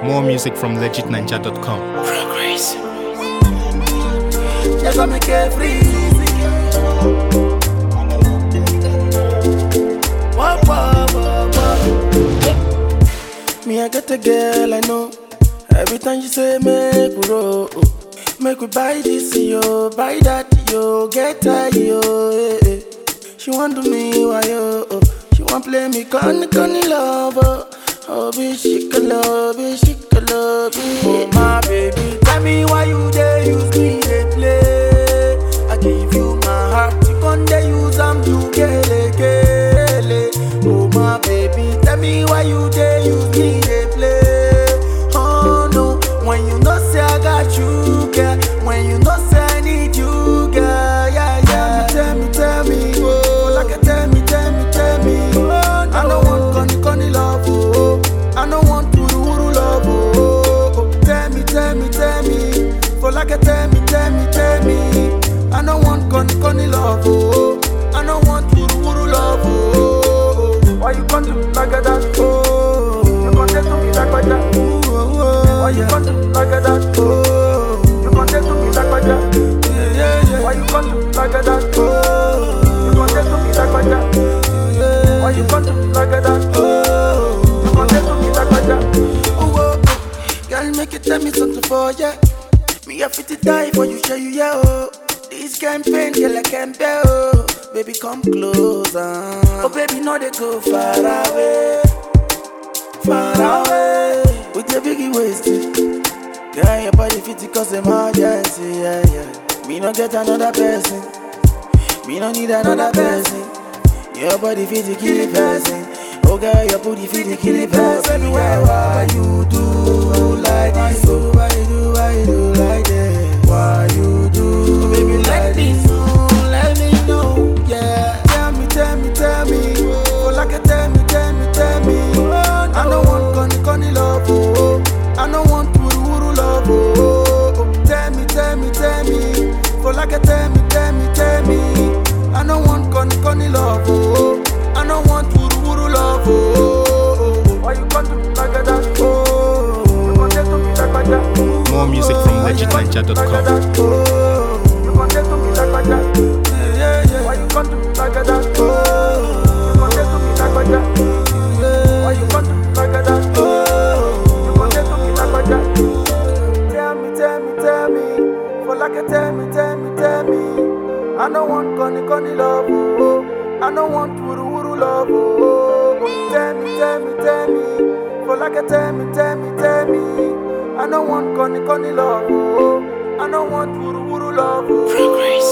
More music from legitninja.com. Progress. Yes, I make it free. Wah, wah, wah, wah. Me, I get a girl I know. Every time you say make we roll, make we buy this yo, buy that yo, get her yo. eh, eh. She want do me why yo, oh. she want play me conny conny love. Oh, oh be she can love, be she can love me. Oh my baby, tell me why you there use me they play. I give you my heart, you con dey use am to gele gele. Oh my baby, tell me why you there use me they play. Oh no, when you know say I got you, girl. When you know say I need you, girl. Yeah, yeah. Tell me, tell me, oh, like tell me, tell me, tell me. I don't want conny conny love, oh. I don't want wuru wuru love, oh. oh. Tell me, tell me, tell me. For like tell me, tell me, tell me. I don't want conny conny love, oh. I don't want wuru wuru love, oh. Why you come to me like that, oh? You come to me like that, Why you come to me like that, oh? You come to me like that, yeah, yeah, yeah. Why you come to me like that, oh? You come to me like that, yeah. Why you come to me like that, oh? You come to me like that, oh, oh, oh. Girl, make you tell me something for ya. Me a fit to die for you, show you, yeah, oh. This campaign, girl, I can't bear, oh. Baby, come closer. Oh, baby, no, they go far away. Far away. With your biggie wasted. Girl, your body fit to cause emergency, yeah, yeah. Me no get another person. Me no need another person. Your body fit to kill a person. Oh, girl, your booty fit to kill a person. Why, why you do like this? Oh, why you do, why you do like that? Why you do, baby, like this? Let me know, yeah. Tell me, tell me, tell me. Oh, like a tell me, tell me, tell me. I don't want conny, conny love, oh. I don't want wuru, wuru love, oh. oh. Tell me, tell me, tell me. For like a tell me, tell me, tell me. I don't want conny, conny love, oh. I don't want wuru, wuru love, oh. Why you come to me like that, oh? You come to me like that, More music from legitninja.com. oh. You come to me like that, yeah, yeah, yeah. Why you come to me like that, oh? You come to me like that, yeah. Why you come to me like that, oh? You come to me like that. Tell me, tell me, tell me. For like a tell me, tell me, tell me. I don't want conny, conny love, oh. I don't want wuru, wuru love, oh. Tell me, tell me, tell me. For like a tell me, tell me, tell me. I don't want conny, conny love, oh. I don't want wuru, wuru love, oh. Progress.